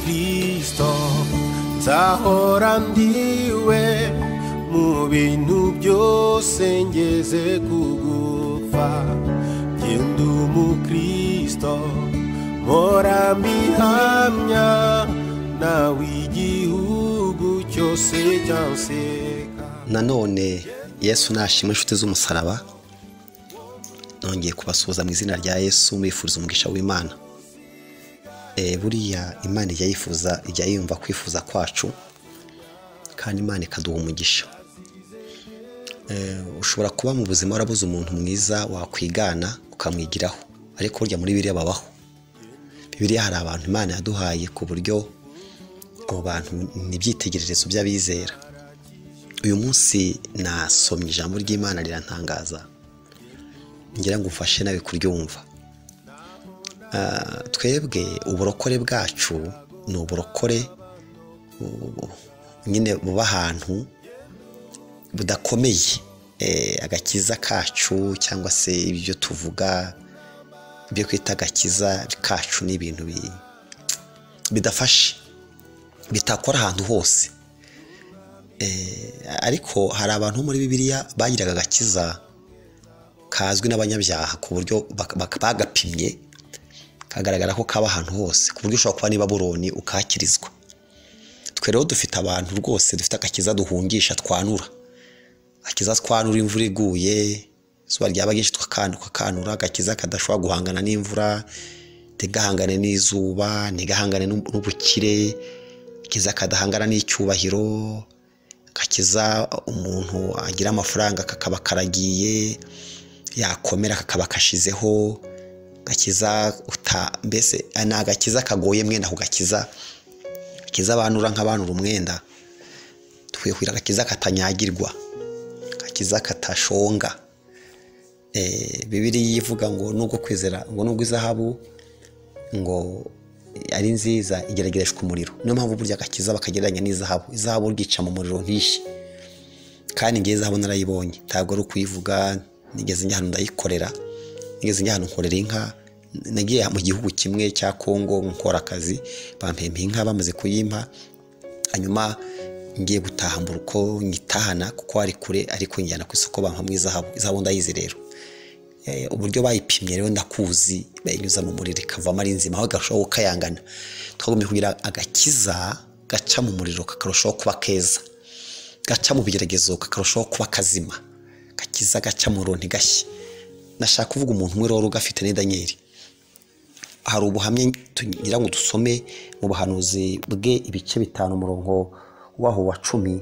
kristo nzahora ndiwe mu bintu byose ngeze kugupfa genda umukristo mpora mbihamya nawe igihugu cyose cyanseka nanone yesu nashima inshuti z'umusaraba nongeye kubasuhuza mu izina rya yesu mwifuriza umugisha w'imana Eh, buriya imana ijya yifuza ijya yumva kwifuza kwacu kandi imana ikaduha umugisha Eh, ushobora kuba mu buzima warabuze umuntu mwiza wakwigana ukamwigiraho ariko burya muri biriya babaho bibiriya hari abantu imana yaduhaye ku buryo abo bantu ni ibyitegererezo by'abizera uyu munsi nasomye ijambo ry'imana riratangaza ngira ngo umfashe nawe kuryumva Ah, twebwe uburokore bwacu ni uburokore bu- nyine buba ahantu budakomeye Eh, agakiza kacu cyangwa se ibyo tuvuga ibyo twita agakiza kacu ni ibintu bi- bidafashe bitakora ahantu hose ariko hari abantu muri bibiliya bagiraga agakiza kazwi n'abanyabyaha ku buryo bak- bak- bagapimye kagaragara ko kaba ahantu hose ku buryo ushobora kuba niba buroni ukakirizwa twe rero dufite abantu rwose dufite agakiza duhungisha twanura agakiza twanura imvura iguye izuba ryaba ryinshi tukakan- tukakanura agakiza kadashobora guhangana n'imvura ntigahangane n'izuba ntigahangane n'ub- n'ubukire agakiza kadahangana n'icyubahiro gakiza umuntu agira amafaranga kakaba karagiye yakomera kakaba kashizeho gakiza uta mbese ni agakiza kagoye mwenda kugakiza gakiza abanura nk'abanura umwenda dukwiye kugira agakiza katanyagirwa gakiza katashonga Eh, bibiliya ivuga ngo nubwo kwizera ngo nubwo izahabu ngo ari nziza igeragereshwa umuriro niyo mpamvu burya agakiza bakagereranya n'izahabu izahabu ryica mu muriro ntishye kandi ngewe izahabu narayibonye ntabwo ari ukuyivuga nigeze njya ahantu ndayikorera nigeze njya ahantu nkorera inka nagiye mu gihugu kimwe cya kongo nkora akazi bampempa inka bamaze kuyimpa hanyuma ngiye gutaha mu rugo nyitahana kuko ari kure ariko njyana ku isoko bampamo izahabu izahabu ndayizi rero Eh, uburyo bayipimye rero ndakuzi bayinyuza mu muriro ikavamo ari nzima aho igarushaho gukayangana twagomba kugira agakiza gaca mu muriro kakarushaho kuba keza gaca mu bigeragezo kakarushaho kuba kazima gakiza gaca mu runtu gashya nashaka kuvuga umuntu umwe rero ugafite ni daniyeli hari ubuhamya tugira ngo dusome mu buhanuzi bwe ibice bitanu umurongo waho wa cumi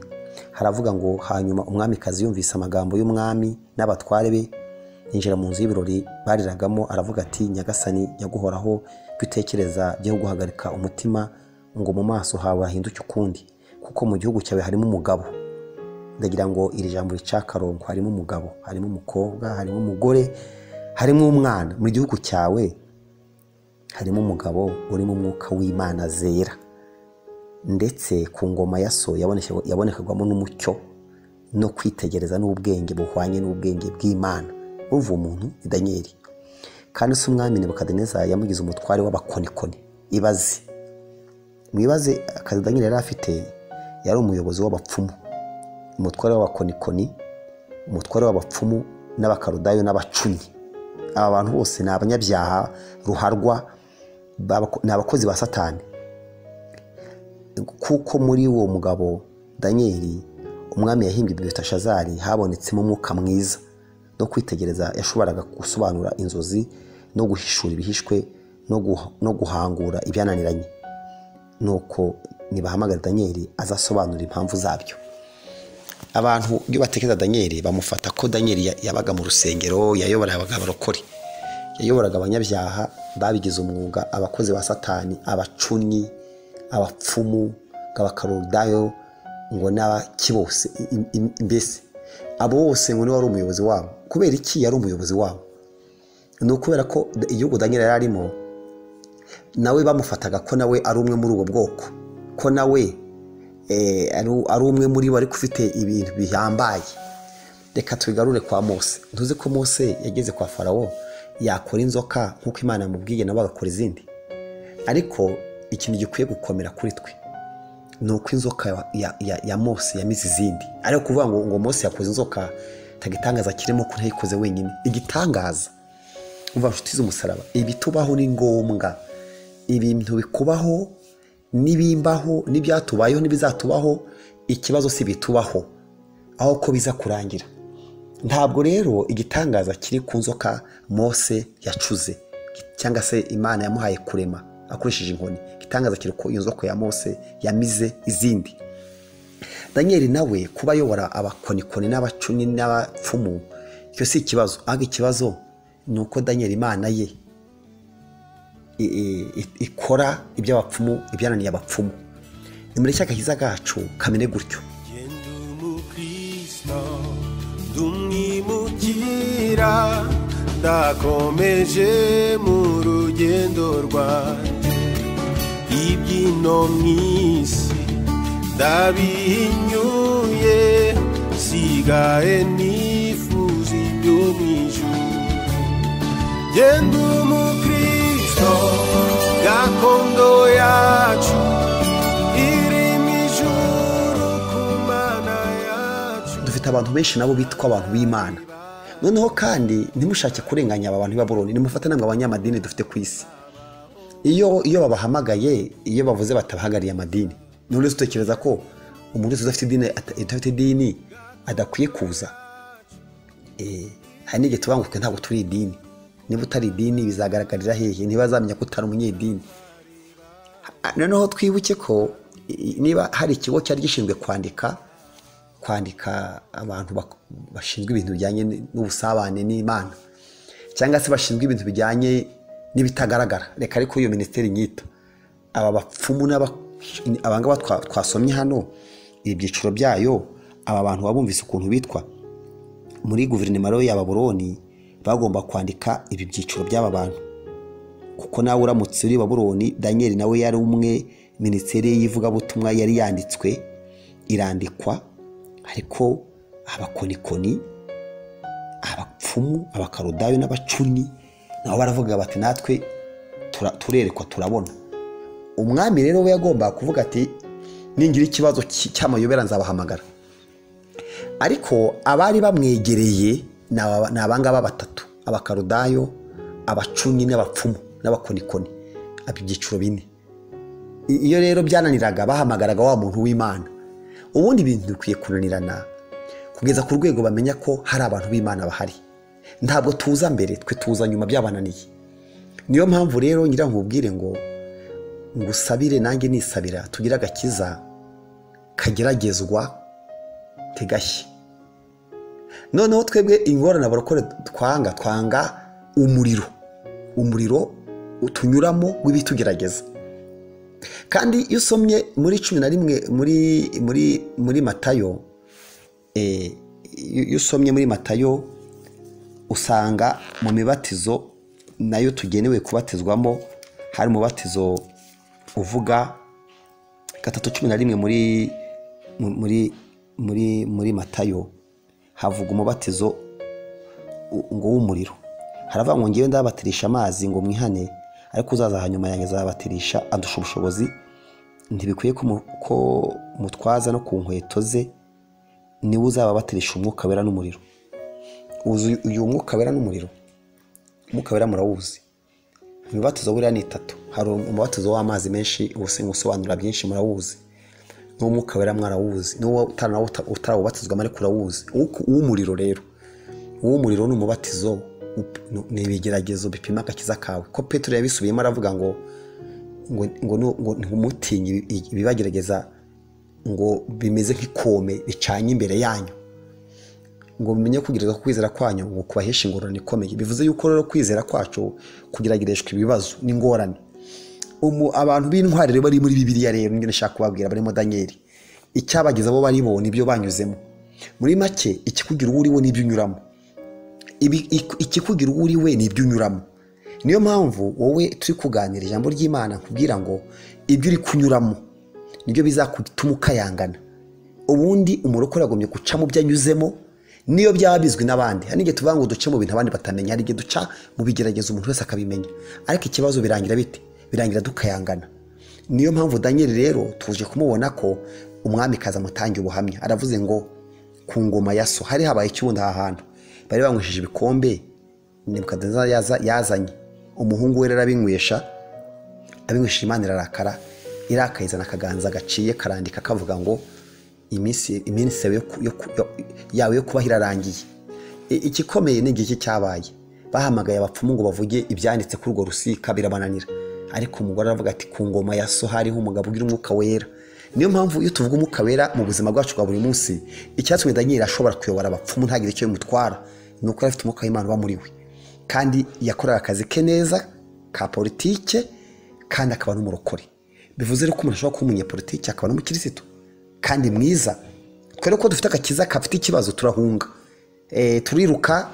haravuga ngo hanyuma umwamikazi yumvise amagambo y'umwami n'abatware be yinjira mu nzu y'ibirori bariragamo aravuga ati nyagasani nyaguhoraho ibyo utekereza byo guhagarika umutima ngo mu maso hawe hahinduke ukundi kuko mu gihugu cyawe harimo umugabo ndagira ngo iri jambo rica akarongo harimo umugabo harimo umukobwa harimo umugore harimo umwana mu gihugu cyawe harimo umugabo urimo umwuka w'imana zera ndetse ku ngoma ya so yaboneke- yabonekagwamo n'umucyo no kwitegereza n'ubwenge buhwanye n'ubwenge bw'imana uva umuntu ni daniyeli kandi si umwami nebukadineza yamugize umutware w'abakonikoni ibaze mwibaze akazi daniyeli yari afite yari umuyobozi w'abapfumu umutware w'abakonikoni umutware w'abapfumu n'abakarudayo n'abacunyi aba bantu bose ni abanyabyaha ruharwa b'abako- ni abakozi ba satani kuko muri uwo mugabo daniyeli umwami yahimbye bibitashazari habonetsemo umwuka mwiza no kwitegereza yashoboraga gusobanura inzozi no guhishura ibihishwe no guha- no guhangura ibyananiranye nuko nibahamagara daniyeli azasobanura impamvu zabyo abantu iyo batekereza daniyeli bamufata ko daniyeli ya- yabaga mu rusengero yayoboraga abarokore yayoboraga abanyabyaha babigize umwuga abakozi ba satani abacunyi abapfumu abakarodayo ngo n'abaki bose i- i- mbese abo bose ngo niwe wari umuyobozi wabo kubera iki yari umuyobozi wabo ni ukubera ko igihugu daniyeli yari arimo nawe bamufataga ko nawe ari umwe muri ubwo bwoko ko nawe eh, ari- ari umwe muri bo ariko ufite ibintu bihambaye reka tubigarure kwa mose ntuzi ko mose yageze kwa farawo yakora inzoka nk'uko imana yamubwiye nabo bagakora izindi ariko ikintu gikwiye gukomera kuri twe ni uko inzoka ya- ya- ya- ya mose yamize izindi ariko kuvuga ngo ngo mose yakoze inzoka ntagitangaza kirimo ko ntayikoze wenyine igitangaza umva nshuti z'umusaraba ibitubaho ni ngombwa ibintu bikubaho n'ibimbaho n'ibyatubayeho n'ibizatubaho ikibazo si bitubaho aho ko biza kurangira ntabwo rero igitangaza kiri ku nzoka mose yacuze cyangwa se imana yamuhaye kurema akoresheje inkoni igitangaza kiri ku iyo nzoka ya mose yamize izindi daniel nawe kuba ayobora abakonikoni n'abacuni n'abapfumu icyo si ikibazo ahubwo ikibazo ni uko daniel imana ye i- i- i- ikora iby'abapfumu ibyananiye abapfumu ni muri cya gahiza kacu kamere gutyo Ndi umukristo ndumwimukira ndakomeje mu rugendo rwanjye ibyino mu isi ndabihinyuye sigaye nifuza ibyo mu ijuru genda umukristo gakondo yacu irimo ijuru ku mana yacu dufite abantu benshi nabo bitwa abantu b'imana noneho kandi ntimushake kurenganya aba bantu b'ababuroni nimufate ntabwo abanyamadini dufite ku isi iyo iyo babahamagaye iyo bavuze batabahagarariye amadini ni wese utekereza ko umuntu wese udafite idini ata- udafite idini adakwiye kuza Eh, hari n'igihe tuvuga ngo twe ntabwo turi idini niba utari idini bizagaragarira hehe ntibazamenya ko utari umunyedini noneho twibuke ko i- i- niba hari ikigo cyari gishinzwe kwandika kwandika abantu bak- bashinzwe ibintu bijyanye n- n'ubusabane n'imana cyangwa se bashinzwe ibintu bijyanye n'ibitagaragara reka ariko iyo minisiteri nyita aba bapfumu n'aba- abangaba twa- twasomye hano ibyiciro byayo aba bantu baba bumvise ukuntu bitwa muri guverinoma rero ya baburoni bagomba kwandika ibi byiciro by'aba bantu kuko nawe uramutse uri baburoni daniel nawe yari umwe minisiteri y'ivugabutumwa yari yanditswe irandikwa ariko abakonikoni abapfumu abakarudayo n'abacuni nabo baravuga bati natwe tura- turerekwa turabona umwami rero we yagombaga kuvuga ati ningira ikibazo cy- cy'amayobera nzabahamagara ariko abari bamwegereye ni aba- ni abangaba batatu abakarudayo abacuni n'abapfumu n'abakonikoni aba ibyiciro bine I- iyo rero byananiraga bahamagaraga wa muntu w'imana ubundi ibintu bikwiye kunanirana kugeza ku rwego bamenya ko hari abantu b'imana bahari ntabwo tuza mbere twe tuza nyuma byabananiye niyo mpamvu rero nyirangubwire ngo ngusabire nanjye nisabira tugire agakiza kageragezwa tegashye noneho twebwe ingorane abarokore twanga twanga umuriro umuriro tunyuramo w'ibitugerageza kandi iyo usomye muri cumi na rimwe muri muri muri matayo eh, iyo iyo usomye muri matayo usanga mu mibatizo nayo tugenewe kubatizwamo hari umubatizo uvuga gatatu cumi na rimwe muri muri muri muri matayo havuga umubatizo u- ngo w'umuriro haravuga ngo ngewe ndabatirisha amazi ngo mwihane ariko uzaza hanyuma yanjye azabatirisha andusha ubushobozi ntibikwiye ko mu- ko mutwaza no ku nkweto ze niwe uzababatirisha umwuka wera n'umuriro uzi uyu mwuka wera n'umuriro umwuka wera murawuzi imibatizo buriya ni itatu hari umubatizo w'amazi menshi ubusenga usobanura byinshi murawuzi n'umwuka wera mwarawuzi n'uwo utanawo uta- utarawubatizwamo ariko urawuzi Uw'uku- uw'umuriro rero uw'umuriro ni umubatizo up- nu- ni ibigeragezo bipima agakiza kawe ko petero yabisubiyemo aravuga ngo ngo ngo nu- ngo ntumutinye ibi- ibi- ibibagerageza ngo bimeze nk'ikome bicanye imbere yanyu ngo mumenye kugerageza ku kwizera kwanyu ngo kubahesha ingorane ikomeye bivuze yuko rero kwizera kwacu kugeragereshwa ibibazo n'ingorane umu abantu b'intwari rero bari muri bibiliya rero nibyo nashaka kubabwira barimo daniyeli icyabageza abo bari bo nibyo banyuzemo muri make ikikugira uwo uri we nibyo unyuramo Ibi- ik- ikikugira uwo uri we nibyo unyuramo niyo mpamvu wowe turi kuganira ijambo ry'imana kubwira ngo ibyo uri kunyuramo nibyo bizatuma ukayangana ubundi umurokore agomye guca mu byo anyuzemo niyo byaba bizwi n'abandi hari n'igihe tuvuga ngo duce mu bintu abandi batamenya hari igihe duca mu bigerageza umuntu wese akabimenya ariko ikibazo birangira bite birangira dukayangana niyo mpamvu daniel rero tuje kumubona ko umwami kaza amutangira ubuhamya aravuze ngo ku ngoma ya so hari habaye ikibundi aha hantu bari banywesheje ibikombe nebukadinezari yaza- yazanye umuhungu we rero abinywesha abinywesheje imana irarakara irakayizana akaganza gaciye karandika kavuga ngo iminsi iminsi yawe yo ku- yo ku- yo- yawe yo kubaho irarangiye I- igikomeye ni igihe cyabaye bahamagaye abapfumu ngo bavuge ibyanditse kuri urwo rusika birabananira ariko umugore aravuga ati ku ngoma ya so hariho umugabo ugira umwuka wera niyo mpamvu iyo tuvuga umwuka wera mu buzima bwacu bwa buri munsi icyatumye daniel ashobora kuyobora abapfumu ntagire icyo bimutwara ni uko yari afite umwuka w'imana uba muri we kandi yakoraga akazi ke neza ka politike kandi akaba n'umurokore bivuze rero ko umuntu ashobora kuba umunyepolitiki akaba n'umukirisitu kandi mwiza kubera ko dufite agakiza kafite ikibazo turahunga Eh, turiruka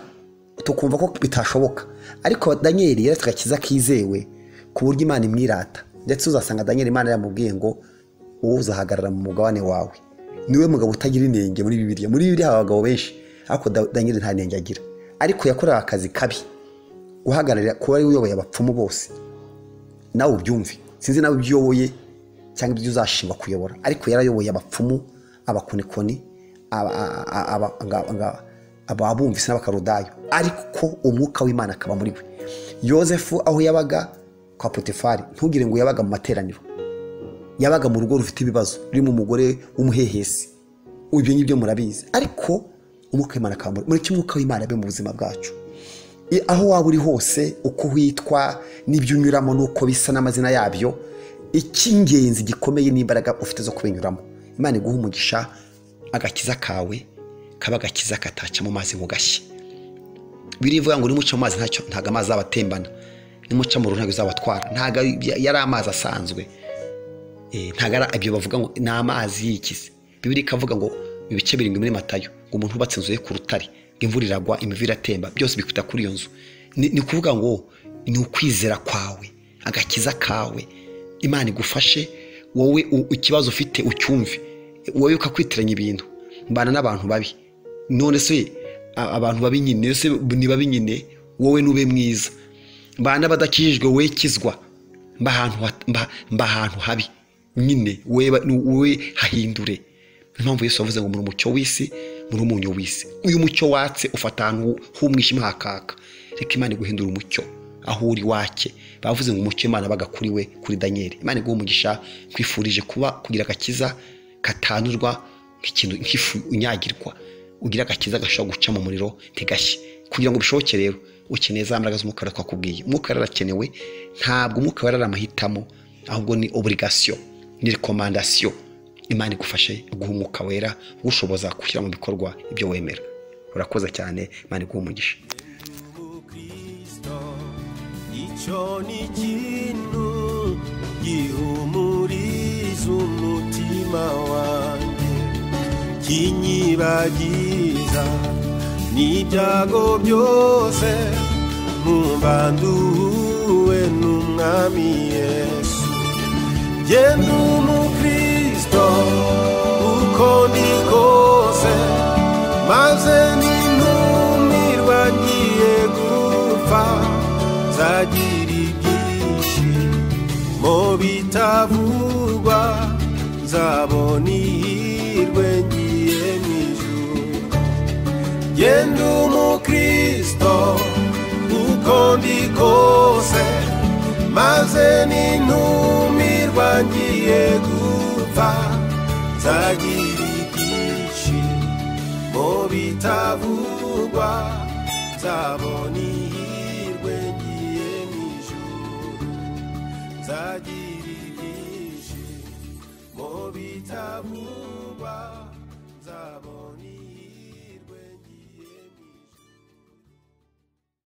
tukumva ko bitashoboka ariko daniyeli yari afite agakiza kizewe ku buryo imana imwirata ndetse uzasanga daniyeli imana yaramubwiye ngo wowe uzahagarara mu mugabane wawe niwe mugabo utagira inenge muri bibiliya muri bibiliya haba abagabo benshi ariko Da- daniyeli nta nenge agira ariko yakorewe akazi kabi guhagararira kuba ari we uyoboye abapfumu bose nawe ubyumve sinzi nawe ibyo uyoboye cyangwa ibyo uzashima kuyobora ariko yarayoboye abapfumu abakonikoni aba- a- a- aba- nga- nga- ababumvise n'abakarudayo ariko umwuka w'imana akaba muri we yosefu aho yabaga kwa potifari ntugire ngo yabaga mu materaniro yabaga mu rugo rufite ibibazo rurimo umugore w'umuhehesi ibyo ngibyo murabizi ariko umwuka w'imana akaba muri mureke umwuka w'imana abe mu buzima bwacu I- aho waba uri hose uko witwa n'ibyo unyuramo n'uko bisa n'amazina yabyo icy'ingenzi gikomeye n'imbaraga ufite zo kubinyuramo imana iguha umugisha agakiza kawe kaba agakiza kataca mu mazi ngo gashye birivuga ngo nimuca mu mazi ntacyo ntabwo amazi abatembana nimuca mu ruhu ntabwo uzabatwara ntabwo ari- yari amazi asanzwe Eh, ntabwo ari ibyo bavuga ngo ni amazi yikize bibiri ikavuga ngo ibice birindwi muri matayo ngo umuntu ubatse inzu ye ku rutare ngo imvura iragwa imivu iratemba byose bikuta kuri iyo nzu ni ni ukuvuga ngo ni ukwizera kwawe agakiza kawe imana igufashe wowe u- ikibazo ufite ucyumve wowe ukakwitiranya ibintu mbana n'abantu babi none se a- abantu babi nyine se ni babi nyine wowe nube mwiza mbana badakijijwe wowe kizwa mba ahantu hat- mba- mba ahantu habi nyine wowe ba- nu- wowe hahindure Niyo mpamvu yesu yavuze ngo muri umucyo w'isi muri umunyu w'isi uyu mucyo watse ufata ahantu h'umwijima hakaka reka imana iguhindura umucyo aho uri wake bavuze ngo umucyo imana abaga kuri we kuri daniyeli imana iguha umugisha nkwifurije kuba kugira agakiza katanurwa nk'ikintu nk'ifu unyagirwa ugira agakiza gashobora guca mu muriro ntigashye kugira ngo bishoboke rero ukeneye za mbaraga z'umwuka wera twakubwiye umwuka wera arakenewe ntabwo umwuka wera ari amahitamo ahubwo ni oburigasiyo ni rekomandasiyo imana igufashe guha umwuka wera ugushoboza gushyira mu bikorwa ibyo wemera urakoze cyane imana iguha umugisha Kristo icyo ni ikintu gihumuriza umutima wanjye kinyibagiza n'ibyago byose numva nduwe n'umwami yesu genda umukristo uko ndi kose maze nintumirwa ngiye gupfa nzagira ibyishimo bitavugwa nzabona ihirwe ngiye mu ijuru genda umukristo uko ndi kose maze nintumirwa ngiye gupfa nzagira ibyishimo bitavugwa nzabona ihirwe ngiye mu ijuru nzagira ibyishimo bitavugwa